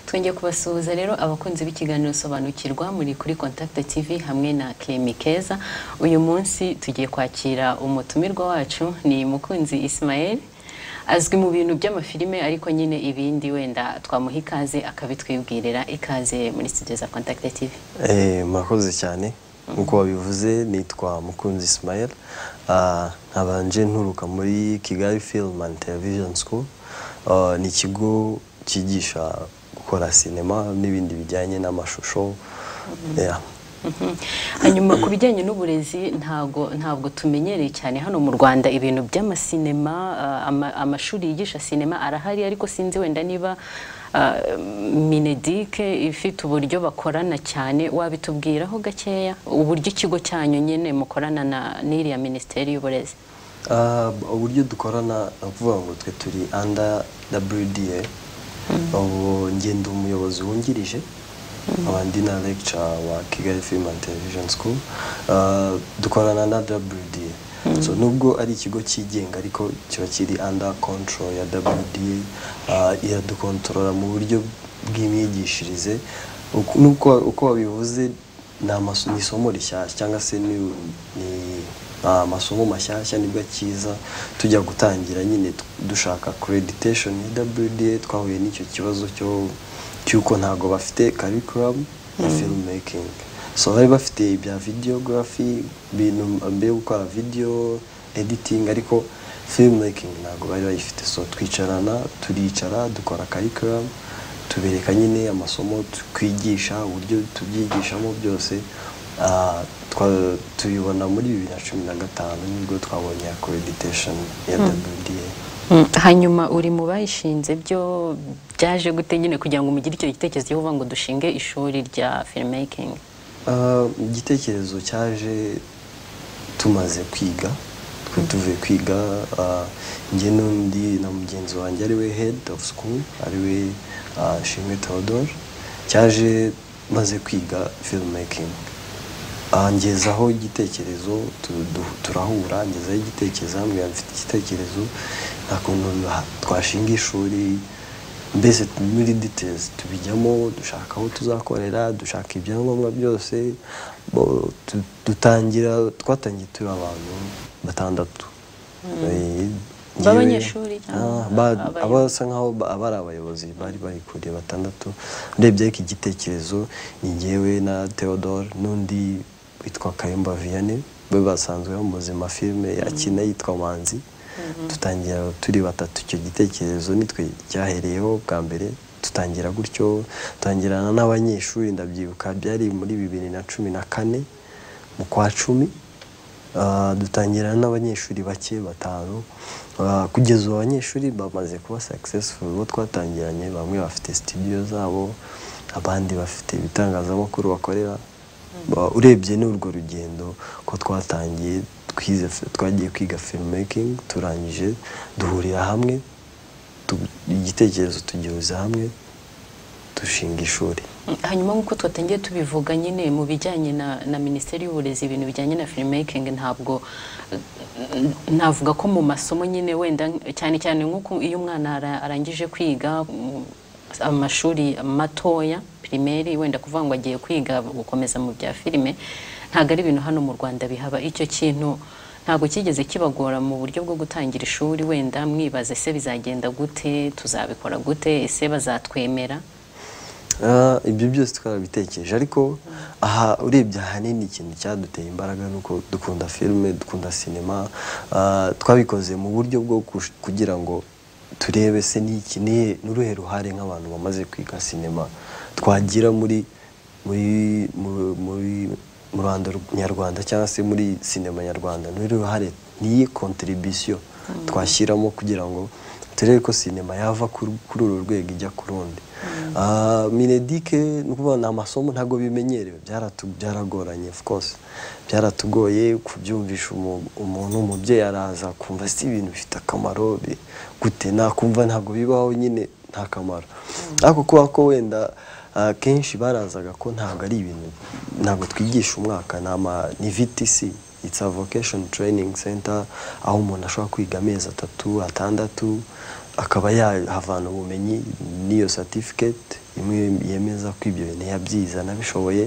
twongeye kubasuhuza rero abakunzi b'ikiganiro sobanukirwa muri kuri Contact TV hamwe na Kemi Keza uyu munsi tugiye kwakira umutumirwa wacu ni Mukunzi Ismael azwi mu bintu by'amafilime ariko nyine ibindi wenda twamuha ikaze akabitwibwirira ikaze muri studio za Contact TV Eh, murakoze cyane nk'uko wabivuze nitwa mukunzi ismael Ah, nkabanje nturuka muri kigali film and television school Ah, ni ikigo cyigisha gukora sinema n'ibindi bijyanye n'amashusho Yeah. hanyuma ku bijyanye n'uburezi ntabwo ntabwo tumenyereye cyane hano mu rwanda ibintu by'amasinema ah, ama- amashuri yigisha sinema arahari ariko sinzi wenda niba ah, minedike ifite uburyo bakorana cyane wabitubwiraho gakeya uburyo ikigo cyanyu nyine mukorana na n'iriya minisiteri y'uburezi Ah, uburyo dukorana ni ukuvuga ngo twe turi under WDA ubu njye ndi umuyobozi wungirije abandi na lecture wa Kigali Film and Television School Ah, dukorana na WDA so nubwo ari ikigo cyigenga ariko kiba kiri under control ya WDA Ah, iradukontorora mu buryo bw'imyigishirize Uku- nuko uko wabivuze ni amaso- ni isomo rishyashya cyangwa se ni ni Ah, amasomo mashyashya nibwo akiza tujya gutangira nyine tu- dushaka accreditation ya WDA twahuye n'icyo kibazo cyo cy'uko ntago bafite curriculum ya filmmaking so bari bafite ibya videography bintu mbere yo gukora video editing ariko filmmaking ntago bari bayifite so twicarana turicara dukora curriculum tubereka nyine amasomo twigisha uburyo tubyigishamo byose Ah, twa- tubibona muri bibiri na cumi na gatanu nibwo twabonye accreditation ya WDA Mm, hanyuma uri mu bayishinze byo byaje gute nyine kugira ngo mugire icyo gitekerezo cyo kuvuga ngo dushinge ishuri rya filmmaking Ah, igitekerezo cyaje tumaze kwiga twe tuvuye kwiga ah, njye n'undi na mugenzi wanjye ari we head of school ari we ah, Shimwe Theodore cyaje maze kwiga filmmaking Ah, ngezaho igitekerezo tu- du- turahura ngezaho igitekerezo hamwe mfite igitekerezo nta kuntu ha- twashinga ishuri mbese muri details tubijyamo dushaka aho tuzakorera dushaka ibyangombwa byose bo- tu- dutangira twatangiye turi abantu batandatu Eh, njyewe- B'abanyeshuri cyangwa Ah, ba- abayobozi? aba- basa nkaho ba- aba ari abayobozi bari bayikuriye batandatu urebye ariko igitekerezo ni njyewe na Theodore n'undi witwa Kayumba Vianney we basanzwe bamuzi mu mafilme akina yitwa Manzi dutangira turi batatu icyo gitekerezo nitwe cyahereyeho bwa mbere tutangira gutyo tutangirana n'abanyeshuri ndabyibuka byari muri bibiri na cumi na kane mu kwa cumi Ah, dutangira n'abanyeshuri bake batanu Ah, kugeza ubu abanyeshuri bamaze kuba successful bo twatangiranye bamwe bafite studio zabo abandi bafite ibitangazamakuru bakorera Ba- urebye ni urwo rugendo ko twatangiye twize fi- twagiye kwiga filmmaking turangije duhurira hamwe tu- igitekerezo tugihuza hamwe dushinga ishuri Mm, hanyuma nk'uko twatangiye tubivuga nyine mu bijyanye na, na minisiteri y'uburezi ibintu bijyanye na filmmaking ntabwo mm, navuga ko mu masomo nyine wenda cyane cyane nk'uko iyo umwana ara- arangije kwiga mm, amashuri matoya primaire wenda kuvuga ngo agiye kwiga gukomeza mu bya filime ntabwo ari ibintu hano mu Rwanda bihaba icyo kintu ntabwo cyigeze kibagora mu buryo bwo gutangira ishuri wenda mwibaza ese bizagenda gute tuzabikora gute ese bazatwemera Ah, ibyo byose twarabitekereje ariko aha urebye ahanini ikintu cyaduteye imbaraga ni uko dukunda filime dukunda sinema Ah, twabikoze mu buryo bwo kush- kugira ngo turebe se n'iki ni n'uruhe ruhare nk'abantu bamaze kwiga sinema twagira muri muri mu- muri mu Rwanda ru- nyarwanda cyangwa se muri sinema nyarwanda n'uruhe ruhare niyi contribution twashyiramo kugira ngo turebe ko sinema yava kuri kuri uru rwego ijya ku rundi Ah, minedike ni ukuvuga ni amasomo ntabwo bimenyerewe byaratu- byaragoranye of course byaratugoye kubyumvisha umu- umuntu umubyeyi araza kumva si ibintu bifite akamaro bi- gute nakumva ntabwo bibaho nyine nta kamaro ariko kuba ko wenda ah, kenshi barazaga ko ntabwo ari ibintu ntabwo twigisha umwaka ni ama- ni VTC It's a vocation training center aho umuntu ashobora kwiga amezi atatu atandatu akaba yahavana ubumenyi n'iyo certificate imwe yemeza ko ibyo bintu yabyize anabishoboye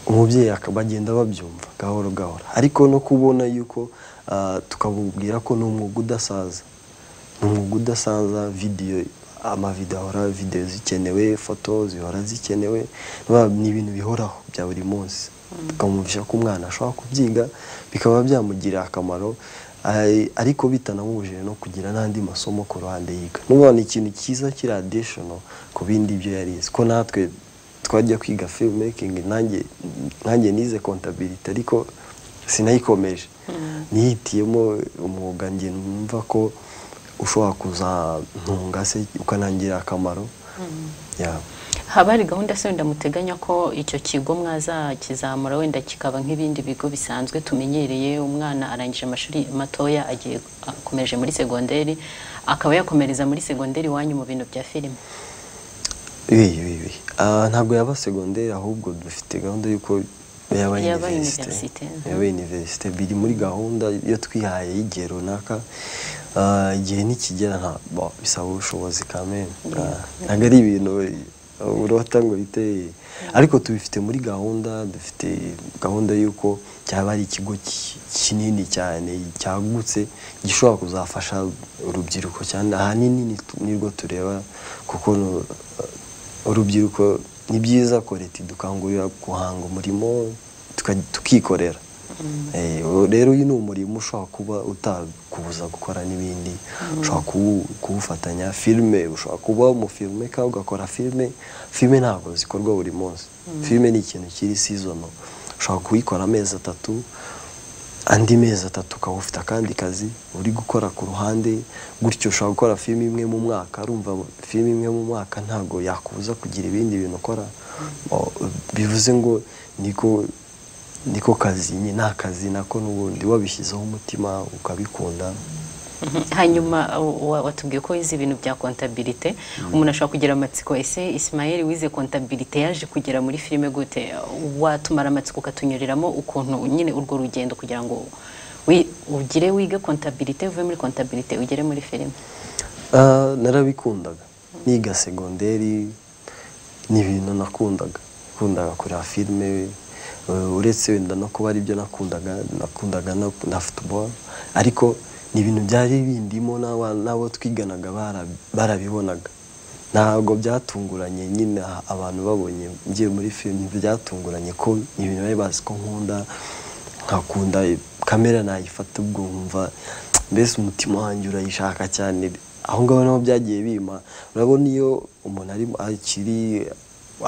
umubyeyi akaba agenda babyumva gahoro gahoro ariko no kubona yuko ah, tukabubwira ko ni umwuga udasaza ni umwuga udasaza videwo amavidewo ahora videwo zikenewe foto zihora zikenewe ba- ni ibintu bihoraho bya buri munsi tukamwumvisha ko umwana ashobora kubyiga bikaba byamugirira akamaro Ay- ariko bitanamubujije no kugira n'andi masomo ku ruhande yiga n'ubu ni ikintu cyiza kiri additional ku bindi ibyo yarize ko natwe twajya kwiga filmmaking nanjye nanjye nize kontabilite ariko sinayikomeje nihitiyemo umwuga njye numva ko ushobora kuzantunga se ukanangirira akamaro Ya. haba hari gahunda se wenda muteganya ko icyo kigo mwazakizamura wenda kikaba nk'ibindi bigo bisanzwe tumenyereye umwana arangije amashuri matoya agiye akomeje muri segonderi akaba yakomereza muri segonderi iwanyu mu bintu bya filime Ibi, ibi, ibi. Ah, ntabwo yaba segonderi ahubwo dufite gahunda y'uko yaba Yaba universite universite. yaba universite biri muri gahunda iyo twihaye y'igihe runaka Ah, igihe nikigera nta bo, bisaba ubushobozi kamere Ah, ntabwo ari ibintu eh, urota ngo bite ariko tubifite muri gahunda dufite gahunda y'uko cyaba ari ikigo ki- kinini cyane cyagutse gishobora kuzafasha urubyiruko cyane ahanini ni tu- nirwo tureba kuko no- urubyiruko ni byiza ko leta idukangurira guhanga umurimo tuka- tukikorera Eh, ubu rero uyu ni umurimo ushobora kuba utakubuza gukora n'ibindi ushobora kuwu- kuwufatanya filime ushobora kuba umufilme ka ugakora filime filime ntabwo zikorwa buri munsi filime ni ikintu kiri sezono ushobora kuyikora amezi atatu andi mezi atatu ukaba ufite akandi kazi uri gukora ku ruhande gutyo ushobora gukora filime imwe mu mwaka urumva filime imwe mu mwaka ntabwo yakubuza kugira ibindi bintu ukora O- bivuze ngo niko niko kazi nyine ni akazi nako n'ubundi wabishyizeho umutima ukabikunda hanyuma wa- watubwiye ko wize ibintu bya kontabilite umuntu ashobora kugira amatsiko ese isimayeli wize kontabilite yaje kugera muri filime gute watumara amatsiko ukatunyuriramo ukuntu nyine urwo rugendo kugira ngo wi- ugire wige kontabilite uve muri kontabilite ugere muri filime Ah, narabikundaga niga segonderi ni ibintu nakundaga nakundaga kureba filime eh, uretse wenda no kuba aribyo nakundaga nakundaga no- na futuboro ariko ni ibintu byari bindimo n'aba- n'abo twiganaga bara- barabibonaga ntabwo byatunguranye nyine aha- abantu babonye ngiye muri filime byatunguranye ko ni ibintu bari bazi ko nkunda nkakunda kamera nayifata ubwo nkumva mbese umutima wanjye urayishaka cyane aho ngaho naho byagiye bima urabona iyo umuntu ari akiri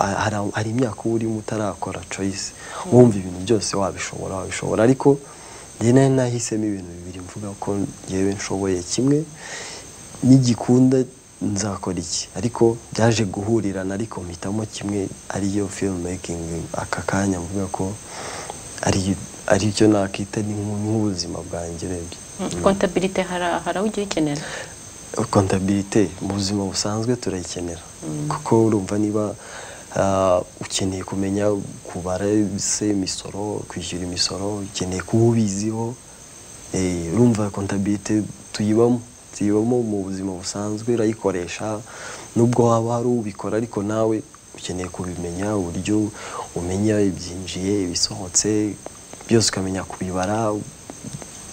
a- hari- hari imyaka uba urimo utarakora coyisi wumva ibintu byose wabishobora wabishobora ariko njye nari nahisemo ibintu bibiri mvuga ko njyewe nshoboye kimwe nigikunda nzakora iki ariko byaje guhurirana ariko mpitamo kimwe ariyo filmmaking aka kanya mvuga ko ari aricyo nakita ni nk- nk'ubuzima bwanjye urebye kontabilite hari hari aho ugiye uyikenera kontabilite mu buzima busanzwe turayikenera kuko urumva niba ah, ukeneye kumenya kubara se imisoro kwishyura imisoro ukeneye kuba ubiziho Eh, urumva kontabilite tuyibamo tuyibamo mu buzima busanzwe urayikoresha nubwo waba hari ubikora ariko nawe ukeneye kubimenya uburyo umenya ibyinjiye ibisohotse byose ukamenya kubibara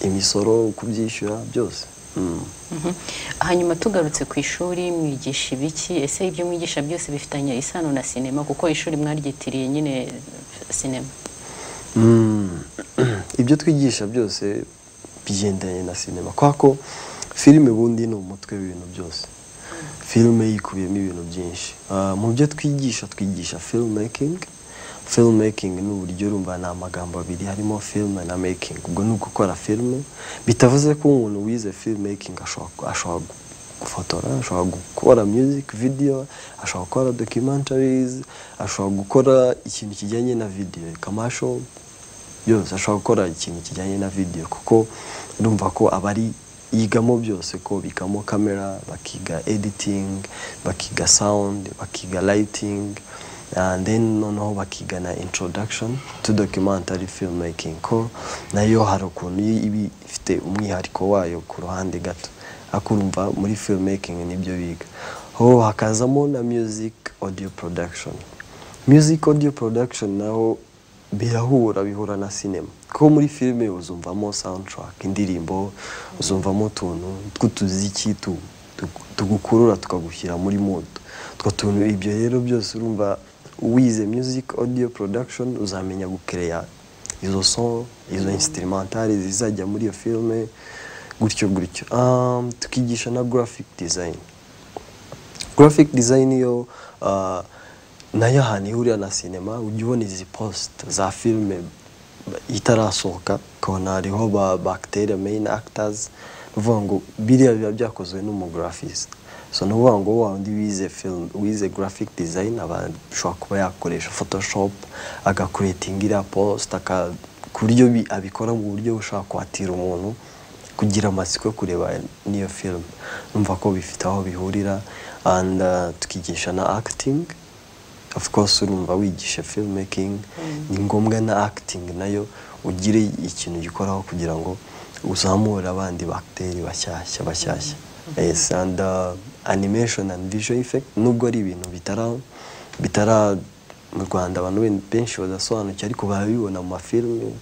imisoro kubyishyura byose Mm. Mhm. hanyuma tugarutse ku ishuri mwigisha ibiki ese ibyo mwigisha byose bifitanye isano na sinema kuko ishuri mwaryitiriye nyine sinema Mm. ibyo twigisha byose bigendanye na sinema kubera ko filime ubundi ni umutwe w'ibintu byose filime yikubiyemo ibintu byinshi Ah, mu byo twigisha twigisha filmmaking filmmaking ni uburyo urumva ni amagambo abiri harimo film na making ubwo ni ugukora filime bitavuze ko umuntu wize filmmaking ashobora ashobora gu- gufotora ashobora gukora music video ashobora gukora documentaries ashobora gukora ikintu kijyanye na video commercial byose ashobora gukora ikintu kijyanye na video kuko urumva ko aba ari yigamo byose ko bikamo kamera bakiga editing bakiga sound bakiga lighting and then noneho bakiga na introduction to documentary filmmaking ko nayo hari ukuntu iba ifite umwihariko wayo ku ruhande gato akurumva muri filmmaking nibyo biga ho hakazamo na music audio production music audio production naho birahura bihura na cinema kuko muri filime uzumvamo soundtrack indirimbo uzumvamo utuntu tw'utuziki tu- tu- tugukurura tukagushyira muri mood utwo tuntu ibyo rero byose urumva wize music audio production uzamenya gukereya izo son izo instrumentale zizajya muri iyo filime gutyo gutyo Um, tukigisha na graphic design graphic design yo uh, nayo ahantu ihurira na cinema ujya ubona izi post za filime itarasohoka ukabona hariho ba bacteria main actors ni ukuvuga ngo biriya biba byakozwe n'umugraphist so ni ukuvuga ngo wa wundi wize film wize graphic design aba ashobora kuba yakoresha photoshop agakuretinga iriya post aka ku buryo bi- abikora mu buryo bushobora kwatira umuntu kugira amatsiko yo kureba n'iyo film numva ko bifite aho bihurira and uh, tukigisha na acting of course urumva wigisha filmmaking ni ngombwa na acting nayo ugire ikintu gikoraho kugira ngo uzamure abandi bagiteri bashyashya bashyashya yes and uh, animation and visual effect nubwo ari ibintu bitara bitara mu rwanda abantu ben- benshi badasobanukiwe ariko barabibona mu mafilime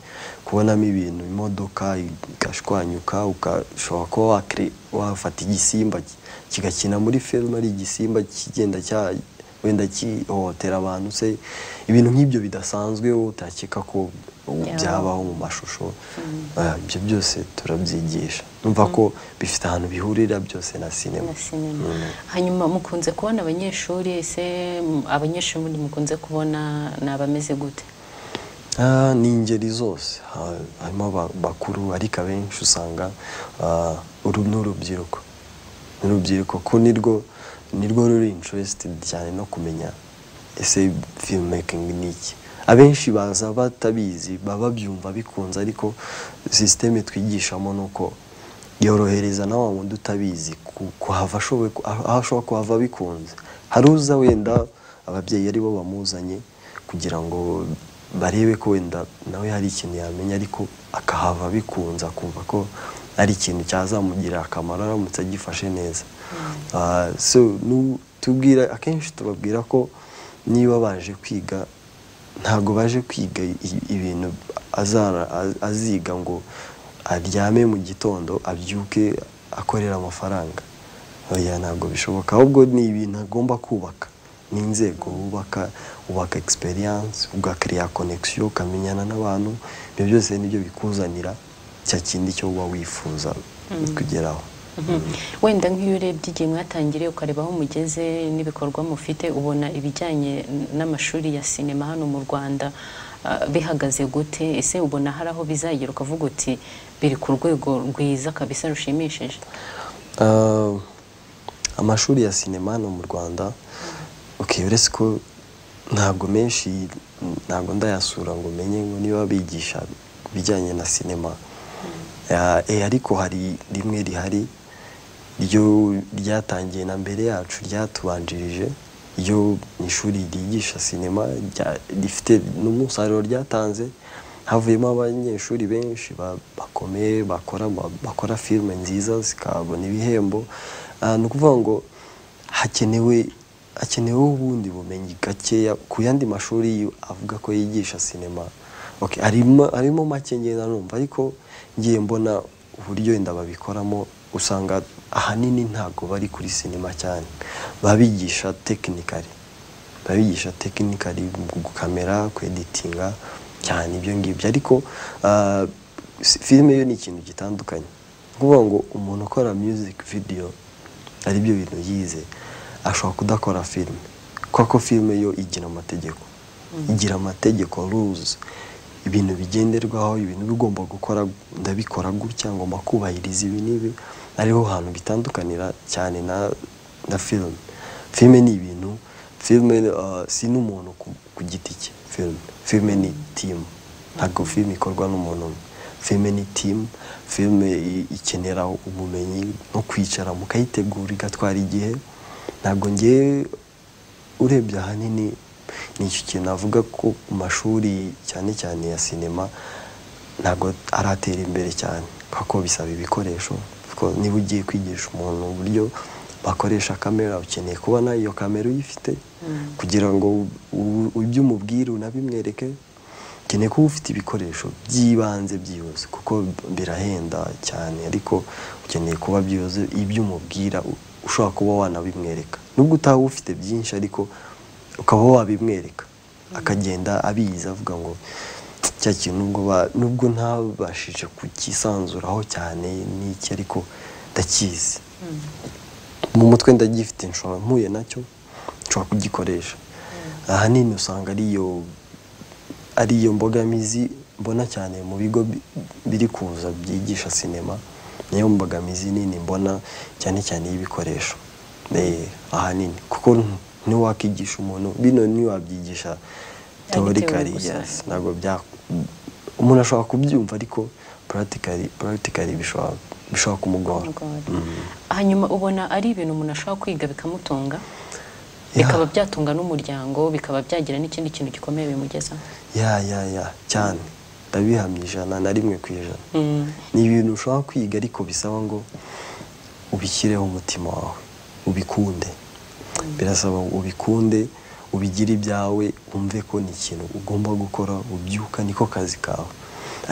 kubonamo ibintu imodoka igashwanyuka ukashobora kuba wakre- wafata igisimba ki- kigakina muri filime ari igisimba kigenda cya wenda kihohotera abantu se ibintu nk'ibyo bidasanzwe utakeka ko ubu Yeah. byabaho mu mashusho Ah, ibyo byose turabyigisha numva ko bifite ahantu bihurira byose na sinema na sinema hanyuma mukunze kubona abanyeshuri ese m- abanyeshuri mukunze kubona ni abameze gute Ah, ni ingeri zose Ha- harimo aba- bakuru ariko abenshi usanga ah, uru ni urubyiruko ni urubyiruko ko nirwo nirwo ruri interested cyane no kumenya ese filmmaking ni iki abenshi baza batabizi baba babyumva bikunze ariko sisiteme twigishamo ni uko yorohereza na wa wundi utabizi ku- kuhava ashoboye ku- aho ashobora kuhava bikunze hari uza wenda ababyeyi ari bo bamuzanye kugira ngo barebe ko wenda nawe hari ikintu yamenya ariko akahava bikunze akumva ko ari ikintu cyazamugirira akamaro aramutse agifashe neza Ah, so nu- tubwira akenshi tubabwira ko niba baje kwiga ntabwo baje kwiga i- ibintu azara- a- aziga ngo aryame mu gitondo abyuke akorera amafaranga oya ntabwo bishoboka ahubwo ni ibintu agomba kubaka ni inzego wubaka wubaka experience ugakiriya connection ukamenyana n'abantu ibyo byose nibyo bikuzanira cya kindi cyo uba wifuza kugeraho wenda nk'iyo urebye igihe mwatangiriye ukareba aho mugeze n'ibikorwa mufite ubona ibijyanye n- n'amashuri ya sinema hano mu rwanda ah, bihagaze gute ese ubona hari aho bizagera ukavuga uti biri ku rwego rwiza kabisa rushimishije Ah, amashuri ya sinema hano mu rwanda okay, uretse ko ntabwo menshi ntabwo ndayasura ngo menye ngo niba bigisha ibijyanye na sinema Ah, eh, ariko hari rimwe rihari ryo ryatangiye na mbere yacu ryatubanjirije ryo ni ishuri ryigisha sinema rya- rifite n'umusaruro ryatanze havuyemo abanyeshuri benshi ba- bakomeye bakora ama- bakora filime nziza zikabona ibihembo Ah, ni ukuvuga ngo hakenewe hakenewe ubundi bumenyi gakeya ku yandi mashuri avuga ko yigisha sinema okay, harimo harimo make ngenda numva ariko ngiye mbona uburyo wenda babikoramo usanga ahanini ntabwo bari kuri sinema cyane babigisha tekinikari babigisha tekinikari gukamera kweditinga cyane ibyo ngibyo ariko ah, si- filime yo ni ikintu gitandukanye ni ukuvuga ngo umuntu ukora music video ari byo bintu yize ashobora kudakora filime kuko filime yo igira amategeko igira amategeko rules ibintu bigenderwaho ibintu bigomba gukora ndabikora gutya ngomba kubahiriza ibi n'ibi ariho hantu bitandukanira cyane na na filime filime ni ibintu filime uh, si n'umuntu ku, ku giti cye filime filime ni timu ntabwo filime ikorwa n'umuntu umwe filime ni timu filime i- ikenera ubumenyi no kwicara mukayitegura igatwara igihe ntabwo ngewe urebye ahanini ni icyo kintu navuga ko mu mashuri cyane cyane ya sinema ntabwo aratera imbere cyane kuko bisaba ibikoresho kuko niba ugiye kwigisha umuntu uburyo bakoresha kamera ukeneye kubona iyo kamera uyifite kugira ngo ibyo umubwira unabimwereke ukeneye kuba ufite ibikoresho by'ibanze byihuse kuko birahenda cyane ariko ukeneye kuba byihuse ibyo umubwira ushobora kuba wanabimwereka nubwo utaba ufite byinshi ariko ukaba wabimwereka akagenda abizi avuga ngo cya kintu nubwo ba- nubwo ntabashije kukisanzuraho cyane n'iki ariko ndakizi mu mutwe ndagifite nshobora mpuye nacyo nshobora kugikoresha ahanini usanga ariyo ariyo mbogamizi mbona cyane mu bigo bi- biri kuza byigisha sinema niyo mbogamizi nini mbona cyane cyane y'ibikoresho Eh, ahanini kuko ntiwakwigisha umuntu bino ntiwabyigisha teorikari gusa. yes ntabwo bya umuntu ashobora kubyumva ariko puratikari puratikari bishobora bishobora kumugora Mm. hanyuma ubona ari ibintu umuntu ashobora kwiga bikamutunga Yeah. bikaba byatunga n'umuryango bikaba byagira n'ikindi kintu gikomeye bimugezaho ya ya ya cyane ndabihamya ijana na rimwe ku ijana Mm. ni ibintu ushobora kwiga ariko bisaba ngo ubishyireho umutima wawe ubikunde birasaba ngo ubikunde ubigire ibyawe wumve ko ni ikintu ugomba gukora ubyuka niko kazi kawe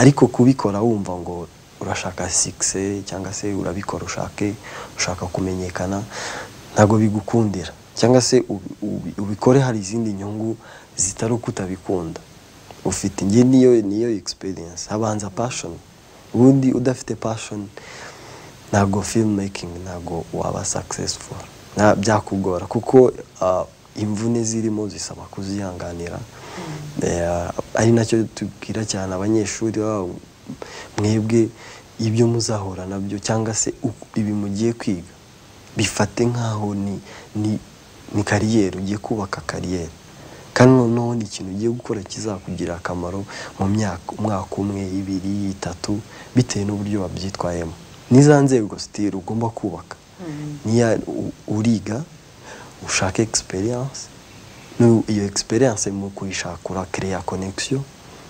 ariko kubikora wumva ngo urashaka sikise cyangwa se urabikora ushake ushaka kumenyekana ntabwo bigukundira cyangwa se ubi- ubi- ubikore hari izindi nyungu zitari uko utabikunda ufite njye niyo niyo experience habanza passion ubundi udafite passion ntabwo filmmaking ntabwo waba successful Na- byakugora kuko ah, imvune zirimo zisaba kuzihanganira Eh, ari nacyo tubwira cyane abanyeshuri babo mwebwe ibyo muzahura nabyo cyangwa se uku- ibi mugiye kwiga bifate nk'aho ni ni ni kariyeri ugiye kubaka kariyeri kandi noneho ni ikintu ugiye gukora kizakugirira akamaro mu myaka umwaka umwe ibiri itatu bitewe n'uburyo wabyitwayemo n'iza nzego sitiri ugomba kubaka niya u- uriga ushaka egisperiyanse iyo egisperiyanse mu kuyishaka urakereya konegisiyo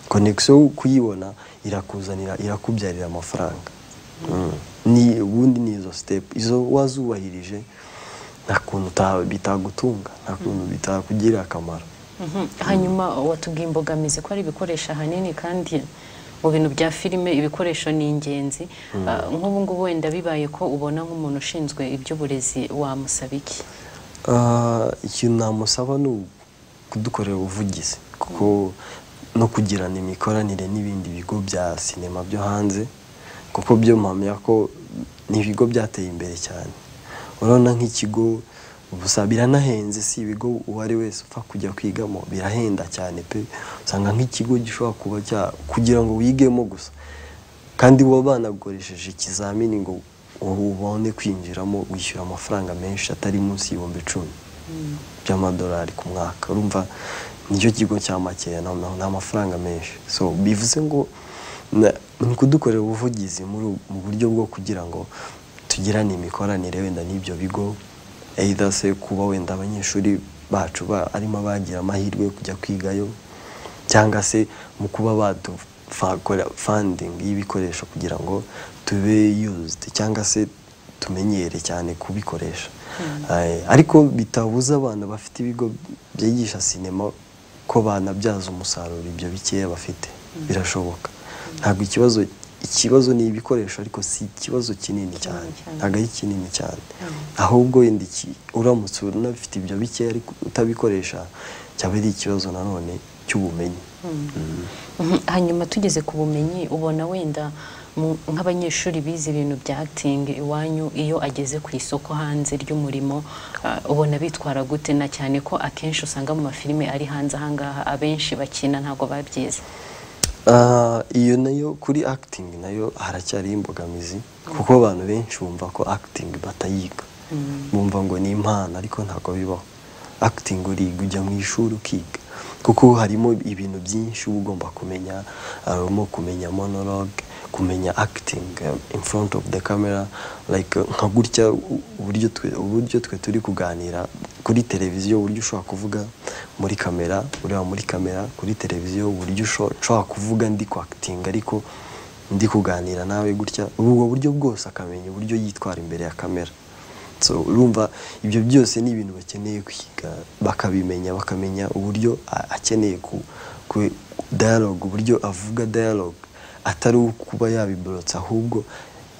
konegisiyo kuyibona irakuzanira irakubyarira amafaranga Mm. ni ubundi ni izo sitepu izo wazubahirije nta kuntu uta- bitagutunga nta kuntu bitakugirira akamaro Mhm. hanyuma watubwiye imbogamizi ko ari ibikoresho ahanini kandi mu bintu bya filime ibikoresho ni ingenzi Ah, nk'ubu ngubu wenda bibaye ko ubona nk'umuntu ushinzwe iby'uburezi wamusaba iki Ah, ikintu namusaba ni u- kudukorera ubuvugizi kuko no kugirana imikoranire n'ibindi bigo bya sinema byo hanze kuko byo mpamya ko ni ibigo byateye imbere cyane urabona nk'ikigo gusa biranahenze si ibigo uwo ari wese upfa kujya kwigamo birahenda cyane pe usanga nk'ikigo gishobora kuba cya kugira ngo wigemo gusa kandi uba banagukoresheje ikizamini ngo wowe ubone kwinjiramo wishyura amafaranga menshi atari munsi y'ibihumbi icumi by'amadolari ku mwaka urumva nicyo kigo cya makeya na- na- ni amafaranga menshi so bivuze ngo na- ni kudukorera ubuvugizi muri ubu- mu buryo bwo kugira ngo tugirane imikoranire wenda n'ibyo bigo either se kuba wenda abanyeshuri bacu ba- arimo abagira amahirwe yo kujya kwigayo cyangwa se mu kuba badufakora funding y'ibikoresho kugira ngo tube used cyangwa se tumenyere cyane kubikoresha Eh, ariko bitabuza abana bafite ibigo byigisha sinema ko banabyaza umusaruro ibyo bikeya bafite birashoboka ntabwo ikibazo ikibazo ni ibikoresho ariko si ikibazo kinini cyane cyane. ntabwo ari kinini cyane ahubwo wenda iki- uramutse unafite ibyo bikeya ariko utabikoresha cyaba ari ikibazo nanone cy'ubumenyi Mhm. hanyuma tugeze ku bumenyi ubona wenda mu- nk'abanyeshuri bize ibintu bya acting iwanyu iyo ageze ku isoko hanze ry'umurimo ah, ubona bitwara gute na cyane ko akenshi usanga mu mafilime ari hanze ahangaha abenshi bakina ntabwo babyize Ah, iyo nayo kuri acting nayo haracyariho imbogamizi kuko abantu benshi bumva ko acting batayiga bumva ngo ni impano ariko ntabwo bibaho acting uriga ujya mu ishuri ukiga kuko harimo ibintu byinshi uba ugomba kumenya harimo kumenya monologue kumenya acting eh, in front of the camera like eh, nka gutya u- uburyo twe uburyo twe turi kuganira kuri televiziyo uburyo ushobora kuvuga muri kamera ureba muri kamera kuri televiziyo uburyo usho- ushobora kuvuga ndi kwakitinga ariko ndi kuganira nawe gutya ubwo buryo bwose akamenya uburyo yitwara imbere ya kamera so urumva ibyo byose ni ibintu bakeneye kwiga bakabimenya bakamenya uburyo a- akeneye ku ku- dialogue uburyo avuga dialogue atari ukuba yabiborotse ahubwo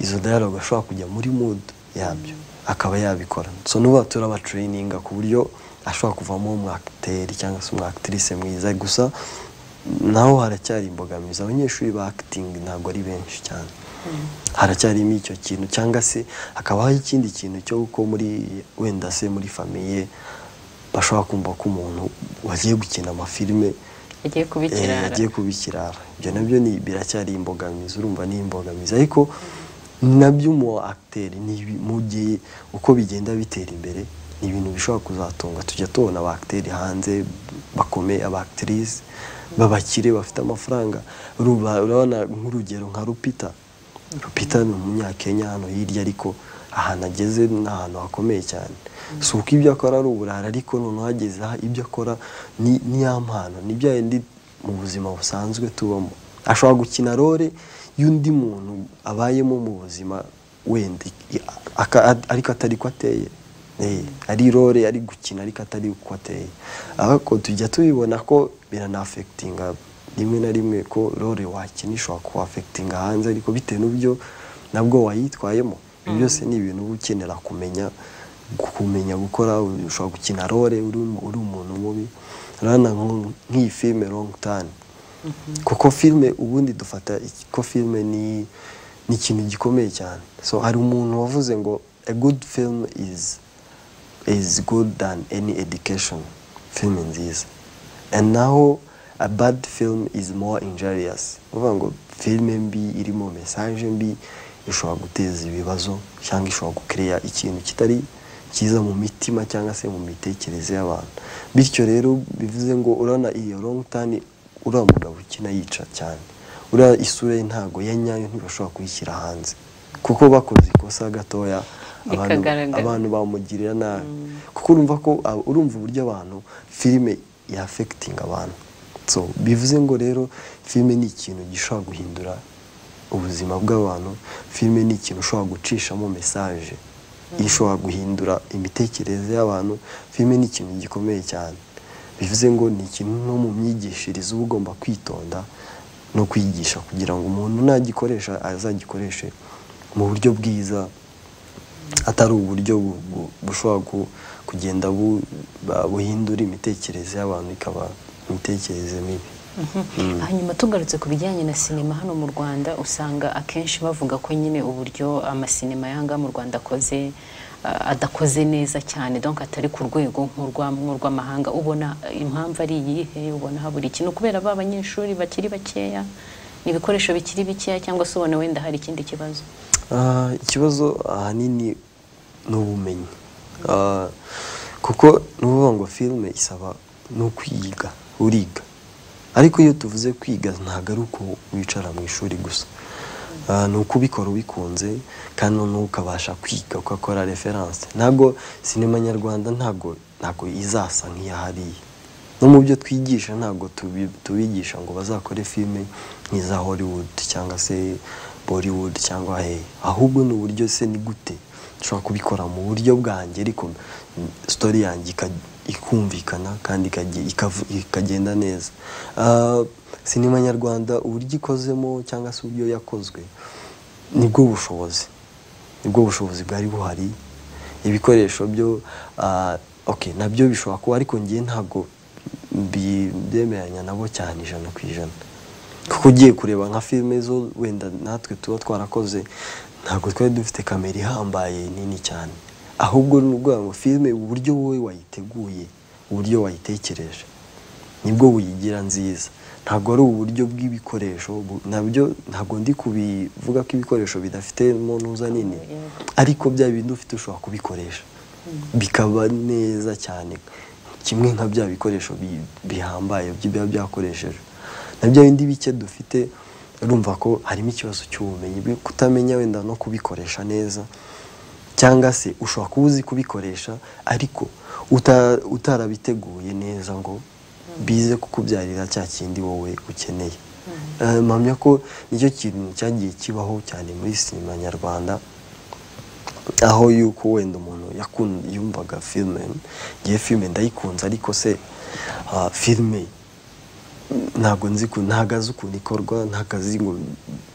izo dialogue ashobora kujya muri mood yabyo akaba yabikora so nuba turabatrayininga ku buryo ashobora kuvamo umwakiteri cyangwa se umwakitirisi mwiza gusa naho haracyari imbogamizi abanyeshuri ba akitingi ntabwo ari benshi cyane haracyarimo icyo kintu cyangwa se hakabaho ikindi kintu cyo ko muri wenda se muri famiye bashobora kumva ko umuntu wagiye gukina amafilime agiye eh, kubikirara yagiye kuba ikirara ibyo nabyo ni- biracyari imbogamizi urumva ni imbogamizi ariko nabyo umu akiteri ni ibi- mu gihe uko bigenda bitera imbere ni ibintu bishobora kuzatunga tujya tubona aba akiteri hanze bakomeye aba akitirisi b'abakire bafite amafaranga Urumva, urabona nk'urugero nka rupita rupita ni umunyakenya hano hirya ariko ahantu ageze ni ahantu hakomeye cyane si uko ibyo akora ari uburara ariko noneho ageze aha ibyo akora ni ni ya mpano ni bya bindi mu buzima busanzwe tubamo ashobora gukina role y'undi muntu abayemo mu buzima wenda i- aka- ariko atari ko ateye Eh, ari role ari gukina ariko atari uko ateye ariko tujya tubibona ko biranafekitinga rimwe na rimwe ko role wakina ishobora kuwafekitinga hanze ariko bitewe n'ubyo nabwo wayitwayemo Ibi byose ni ibintu uba ukenera kumenya kumenya gukora ushobora gukina role uri umu- uri umuntu mubi urabona nko- nk'iyi filime longi tani kuko filime ubundi dufata iki- ko filime ni ni ikintu gikomeye cyane so hari umuntu wavuze ngo a good film is is good than any education film nziza and naho a bad film is more injurious uvuga ngo filime mbi irimo message mbi ishobora guteza ibibazo cyangwa ishobora gukereya ikintu kitari cyiza mu mitima cyangwa se mu mitekerereze y'abantu bityo rero bivuze ngo urabona iyo long time uriya mugabo ukina yica cyane uriya isura ye ntago ya nyayo ntibashobora kuyishyira hanze kuko bakoze ikosa gatoya abantu- Bikagaragara. abantu bamugirira nabi kuko urumva ko abo- urumva uburyo abantu filime yafekitinga abantu so bivuze ngo rero filime ni ikintu gishobora guhindura ubuzima bw'abantu filime ni ikintu ushobora gucishamo mesaje ishobora guhindura imitekerereze y'abantu filime ni ikintu gikomeye cyane bivuze ngo ni ikintu no mu myigishirize uba ugomba kwitonda no kwigisha kugira ngo umuntu nagikoresha azagikoreshe mu buryo bwiza atari uburyo bu- bu- bushobora ku- kugenda bu- ba- buhindura imitekerereze y'abantu ikaba imitekerereze mibi hanyuma tugarutse ku bijyanye na sinema hano mu rwanda usanga akenshi bavuga ko nyine uburyo amasinema yanga mu rwanda akoze ah, adakoze neza cyane donc atari ku rwego nk'urwa- nk'urw'amahanga ubona eh, impamvu ari iyihe ubona habura ikintu kubera ba banyeshuri bakiri bakeya ni ibikoresho bikiri bikeya cyangwa se ubona wenda hari ikindi kibazo Ah, ikibazo ahanini ni ubumenyi Ah, kuko ni ukuvuga ngo filime isaba ni ukwiga uriga ariko iyo tuvuze kwiga ntabwo ari uko wicara mu ishuri gusa Ah, ni ukubikora ubikunze kandi noneho ukabasha kwiga ugakora referanse ntabwo sinema nyarwanda ntabwo ntabwo izasa nk'iyahariye no mu byo twigisha ntabwo tubi- tubigisha ngo bazakore filime nk'iza hollywood cyangwa se bollywood cyangwa hehe ahubwo ni uburyo se ni gute ushobora kubikora mu buryo bwanjye ariko mm, story yanjye ika- ikumvikana kandi ikage- ikavu- ikagenda neza Ah, sinema nyarwanda uburyo ikozemo cyangwa se uburyo yakozwe nibwo bushobozi nibwo bushobozi bwari buhari ibikoresho byo ah, okay nabyo bishobora kuba ariko ngiye ntabwo mbi- byemeranya nabo cyane ijana ku ijana kuko ugiye kureba nka filime zo wenda natwe tuba twarakoze ntabwo twari dufite kamera ihambaye nini cyane ahubwo ni ukuvuga ngo filime uburyo wowe wayiteguye uburyo wayitekereje nibwo buyigira nziza ntabwo ari uburyo bw'ibikoresho bu- nabyo ntabwo ndi kubivuga ko ibikoresho bidafite mu ntuza nini ariko bya bindi ufite ushobora kubikoresha bikaba neza cyane kimwe nka bya bikoresho bi- bihambaye biba byakoreshejwe na bya bindi bike dufite urumva ko harimo ikibazo cy'ubumenyi bwo kutamenya wenda no kubikoresha neza cyangwa se ushobora kuba uzi kubikoresha ariko uta- utarabiteguye neza ngo bize kukubyarira cya kindi wowe ukeneye Eh, mpamya ko nicyo kintu cyagiye kibaho cyane muri sinema nyarwanda aho yuko wenda umuntu yakun- yumvaga filime ngiye filime ndayikunze ariko se ah, filime ntabwo nzi ku ntabwo azi ukuntu ikorwa ntabwo azi ngo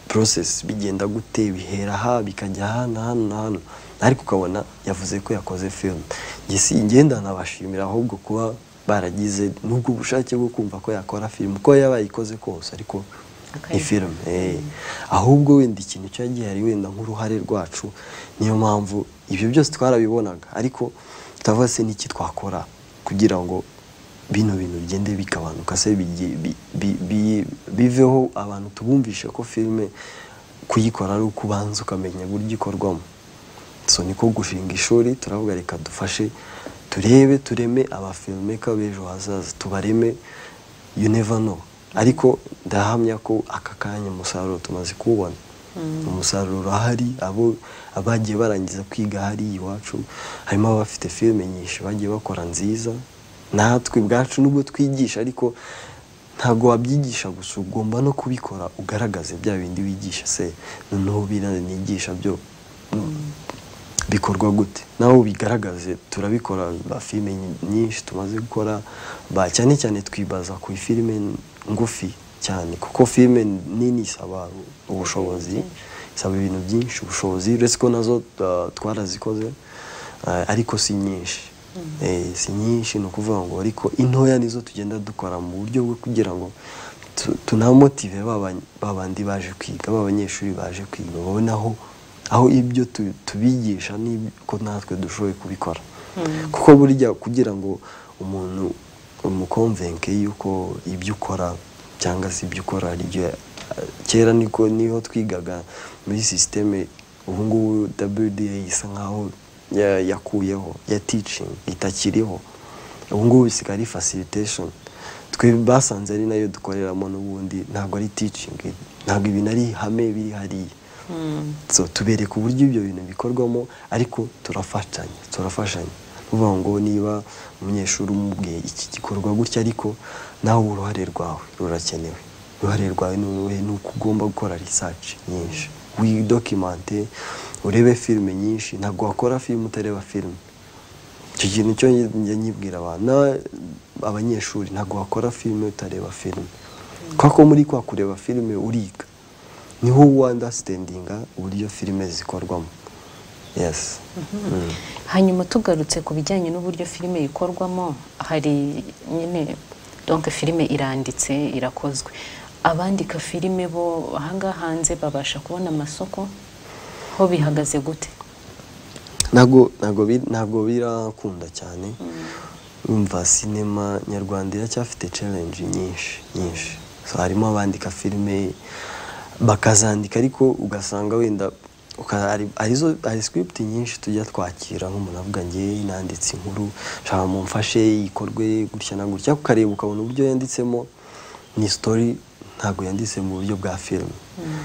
porosesi bigenda gute bihera aha bikajya aha na hano na hano ariko ukabona yavuze ko yakoze filime njye si ngenda nabashimira ahubwo kuba baragize n'ubwo bushake bwo kumva ko yakora filime uko yaba yayikoze kose ariko ni Akayikora. filime eh. ahubwo wenda ikintu cyo gihari wenda nk'uruhare rwacu niyo mpamvu ibyo byose twarabibonaga ariko tutavuga se n'iki twakora kugira ngo bino bintu bigende bigabanuka se bigi- bi- bi- bi- biveho abantu tubumvishe ko filime kuyikora ari uko ubanza ukamenya uburyo ikorwamo so niko gushinga ishuri turavuga reka dufashe turebe tureme abafilmeka b'ejo hazaza tubareme you never know ariko ndahamya ko aka kanya umusaruro tumaze kuwubona umusaruro ahari abo abagiye barangiza kwiga hariya iwacu harimo abafite filime nyinshi bagiye bakora nziza natwe ubwacu nubwo twigisha ariko ntabwo wabyigisha gusa ugomba no kubikora ugaragaze bya bindi wigisha se noneho biriya nigisha byo bikorwa gute nawe bigaragaze turabikora ba filime nyi- nyinshi tumaze gukora ba cyane cyane twibaza ku filime ngufi cyane kuko filime nini isaba ubushobozi isaba ibintu byinshi ubushobozi uretse ko nazo uh, twarazikoze uh, ariko si nyinshi Eh, si nyinshi ni ukuvuga ngo ariko intoya nizo tugenda dukora mu buryo bwo kugira ngo tu- tunamotive ba ba- ba bandi baje kwiga ba banyeshuri baje kwiga babone aho aho ibyo tu- tubigisha niko natwe dushoboye kubikora kuko burya kugira ngo umuntu umukonvenke yuko ibyo ukora cyangwa se ibyo ukora ari byo kera niko niho twigaga muri sisiteme ubu ngubu WDA isa nkaho ya- yakuyeho ya teaching itakiriho ubu ngubu bisigaye ari facilitation twe basanze ari nayo dukoreramo n'ubundi ntabwo ari teaching ntabwo ibintu ari ihame biri hariya so tubereka uburyo ibyo bintu bikorwamo ariko turafatanya turafashanya uvuga ngo niba umunyeshuri umubwiye iki gikorwa gutya ariko nawe uruhare rwawe rurakenewe uruhare rwawe ni uruhe? ni uko ugomba gukora research nyinshi widokimante urebe filime nyinshi ntabwo wakora filime utareba filime icyo kintu cyo njya nyibwira abana abanyeshuri ntabwo wakora filime utareba filime kuko muri kwa kureba filime uriga niho wandasitendinga uburyo filime zikorwamo yesi hanyuma tugarutse ku bijyanye n'uburyo filime ikorwamo hari nyine donke filime iranditse irakozwe abandika filime bo ahangaha hanze babasha kubona amasoko ho bihagaze gute ntabwo ntabwo bi- ntabwo birakunda cyane urumva sinema nyarwanda iracyafite challenge nyinshi nyinshi So, harimo abandika filime bakazandika ariko ugasanga wenda uka- hari- harizo- hari script nyinshi tujya twakira nk'umuntu avuga ngewe nanditse inkuru shaka mumfashe ikorwe gutya na gutya ukareba ukabona uburyo yanditsemo ni story ntabwo yanditse mu buryo bwa filime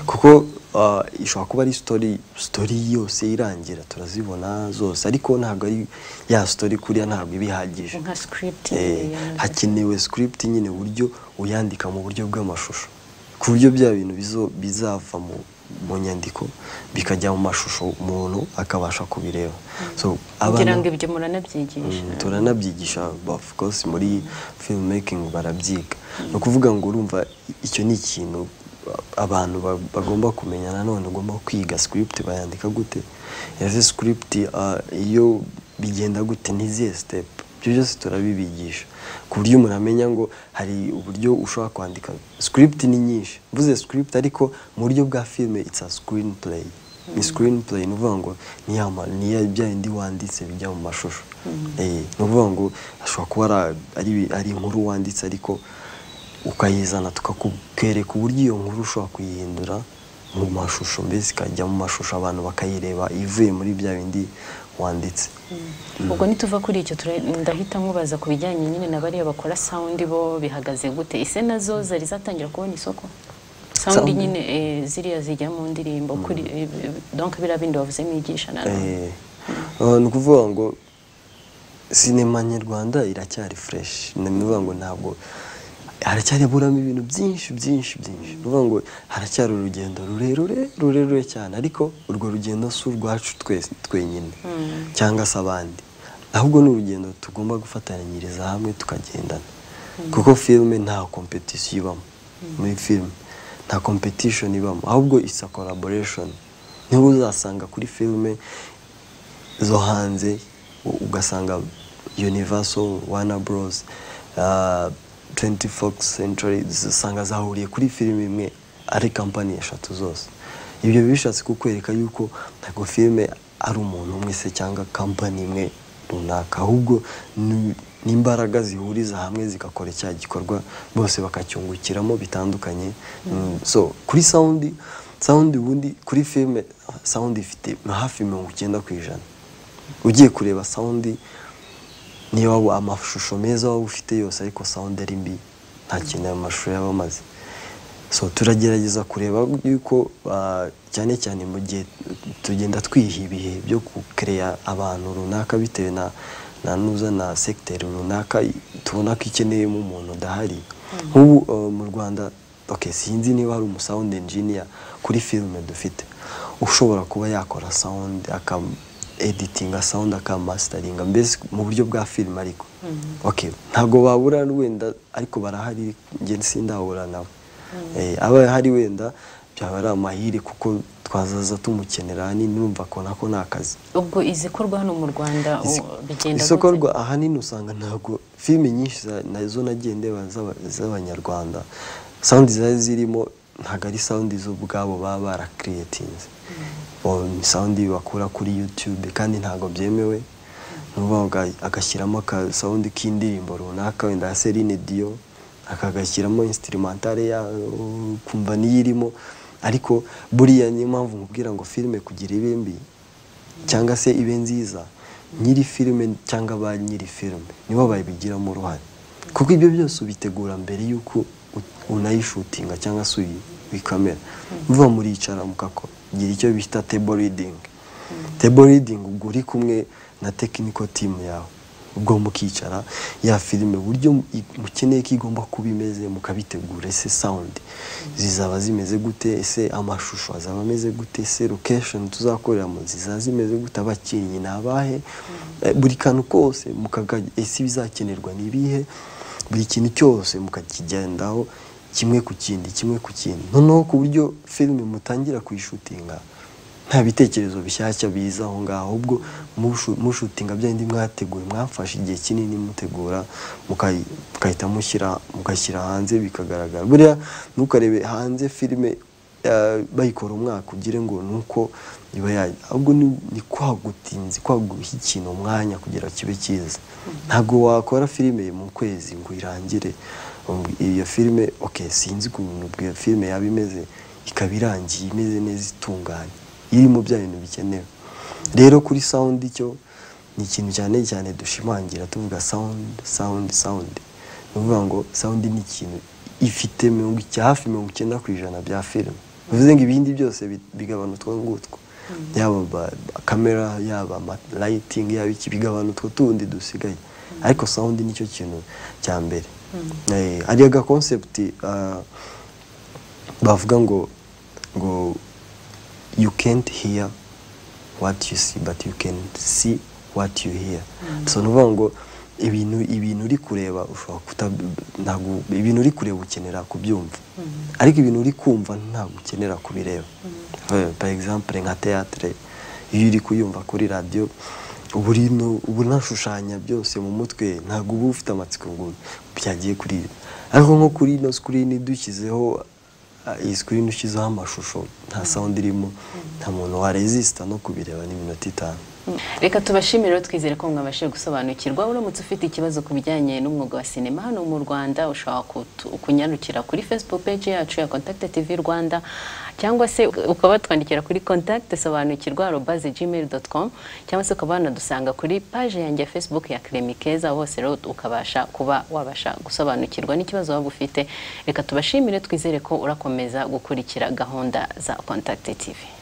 kuko ah, ishobora kuba ari story story yose irangira turazibona zose ariko ntabwo ari ya story kuriya ntabwo iba ihagije nka script Eh, ya- hakenewe script nyine uburyo uyandika mu buryo bw'amashusho ku buryo bya bintu bizo- bizava mu, mu nyandiko bikajya mu mashusho umuntu akabasha kubireba so kugira abana- ngo ibyo muranabyigisha Mm, turanabyigisha of course muri filmmaking barabyiga ni ukuvuga ngo urumva icyo ni ikintu abantu ba- bagomba kumenya nanone ugomba kwiga script bayandika gute ese script ah, iyo bigenda gute n'izihe step ibyo byose turabibigisha ku buryo umuntu amenya ngo hari uburyo ushobora kwandika script ni nyinshi mvuze script ariko mu buryo bwa filime it's a screen play ni sikirini purayi ni ukuvuga ngo ni ya ma- ni ya bya bindi wanditse bijya mu mashusho Eh, ni ukuvuga ngo ashobora kuba ari- ari ari inkuru wanditse ariko ukayizana tukakwereka uburyo iyo nkuru ushobora kuyihindura mu mashusho mbese ikajya mu mashusho abantu bakayireba ivuye muri bya bindi wanditse ubwo nituva kuri icyo tura- ndahita nkubaza ku bijyanye nyine na bariya bakora sound bo bihagaze gute ese nazo zari zatangira kubona isoko sound Sound. nyine eh, ziriya zijya mu ndirimbo kuri eh, donc biriya bindi wavuze mwigisha na none Eh, uh, ni ukuvuga ngo sinema nyarwanda iracyari fureshi ni ukuvuga ngo ntabwo haracyaburamo ibintu byinshi byinshi byinshi ni ukuvuga ngo haracyari urugendo rurerure rurerure cyane ariko urwo rugendo si urwacu twese twenyine cyangwa se abandi ahubwo ni urugendo tugomba gufatanyiriza hamwe tukagendana kuko filime nta kompetisiyo ibamo muri filime nta kompetishoni ibamo ahubwo isa koraboreshoni niba uzasanga kuri filime zo hanze ugasanga universal wana borosi 24 century zisanga zahuriye kuri filime imwe ari kampani eshatu zose ibyo bishatse kukwereka yuko ntabwo filime ari umuntu umwe se cyangwa kampani imwe runaka ahubwo ni- ni imbaraga zihuriza hamwe zigakora cya gikorwa bose bakacyungukiramo bitandukanye Mm, so kuri sawundi sawundi ubundi kuri filime sawundi ifite hafi mirongo icyenda ku ijana ugiye kureba sawundi niba wa- amashusho meza waba ufite yose ariko sawundi ari mbi nta kintu ayo mashusho yaba amaze so turagerageza kureba yuko ah, cyane cyane mu gihe tugenda twiha ibihe byo gukereya abantu runaka bitewe na na nuza na segiteri runaka tubona ko ikeneyemo umuntu udahari nk'ubu ah, mu rwanda okay, sinzi niba hari umusawundi enjiniya kuri filime dufite ushobora kuba yakora sawundi aka editinga sawundi akamasitaringa mbese mu buryo bwa filime ariko okay ntabwo babura wenda ariko barahari njye sindahura nawe Eh, aba hari wenda byaba ari amahire kuko twazaza tumukenera ahanini numva ko nako ni akazi ubwo izikorwa hano mu rwanda Izi- u- bigenda isoko gute? rwa ahanini usanga ntabwo filime nyinshi za- nazo nagiye ndeba z'aba- z'abanyarwanda sawundi zari zirimo ntabwo ari sawundi zo ubwabo baba barakiriyetinze Bo- ni sawundi bakura kuri yutube kandi ntabwo byemewe ni ukuvuga ngo aga- agashyiramo akasawundi k'indirimbo runaka wenda ya serine diyo akagashyiramo instrumentale yayo ukumva niyo irimo ariko buriya niyo mpamvu nkubwira ngo filime kugira ibe mbi cyangwa se ibe nziza nyiri filime cyangwa ba nyiri filime nibo babigiramo uruhare kuko ibyo byose ubitegura mbere y'uko u- unayishutinga cyangwa se uyi- uyikamera mvuga muricara mukakora gira icyo bita table reading table reading ubwo uri kumwe na technical team yawe ubwo mukicara ya filime uburyo mu- i- mukeneye ko igomba kuba imeze mukabitegura ese sound zizaba zimeze gute ese amashusho azaba ameze gute ese location tuzakoreramo zizaba zimeze gute abakinnyi ni abahe Eh, buri kantu kose mukaga ese ibizakenerwa ni ibihe buri kintu cyose mukakigendaho kimwe ku kindi kimwe ku kindi noneho ku buryo filime mutangira kuyishutinga nta bitekerezo bishyashya biza aho ngaho ahubwo mushu- mushutinga bya bindi mwateguye mwafashe igihe kinini mutegura mukayi- mugahita mushyira mugashyira hanze bikagaragara buriya ntukarebe hanze filime eh, bayikora umwaka ugire ngo ni uko iba ya ahubwo ni ni kwagutinzi kwaguha ikintu umwanya kugira kibe cyiza ntabwo wakora filime mu kwezi ngo irangire Um, iyo filime okay sinzi ukuntu iyo filime yaba imeze ikaba irangiye imeze neza itunganye irimo bya bintu bikenewe rero kuri sawundi cyo ni ikintu cyane cyane dushimangira tuvuga sawundi sawundi sawundi ni ukuvuga ngo sawundi ni ikintu ifite mirongo icyenda hafi mirongo icyenda ku ijana bya filime bivuze ngo ibindi byose bi- bigabana utwo ngutwo yaba ba- ba- kamera yaba amarayitingi yaba iki bigabana utwo tundi dusigaye ariko sawundi nicyo kintu cya mbere Eh, hari agakonsepti ah, bavuga ngo ngo you can't hear what you see but you can see what you hear so nuvuga ngo ibintu ibintu uri kureba ushobora kuta ntabwo ibintu uri kureba ukenera kubyumva ariko ibintu uri kumva ntabwo ukenera kubireba Eh, par exemple nka théâtre iyo uri kuyumva kuri radiyo uba uri no- uba unashushanya byose mu mutwe ntabwo uba ufite amatsiko ngo byagiye kuri ibi ariko nko kuri ino screen dushyizeho Ah, iyi sikirini ushyizeho amashusho nta sawundi irimo nta muntu warezisita no kubireba n'iminota itanu reka tubashimire rero twizere ko mwabashije gusobanukirwa uramutse ufite ikibazo ku bijyanye n'umwuga wa sinema hano mu rwanda ushobora kutu- kunyarukira kuri facebook page yacu ya contact tv rwanda cyangwa se ukaba watwandikira kuri contact sobanukirwa arobaze gmail com cyangwa se ukaba wanadusanga kuri page yanjye ya facebook ya kiremi keza hose rero ukabasha kuba wabasha gusobanukirwa n'ikibazo waba ufite reka tubashimire twizere ko urakomeza gukurikira gahunda za contact tv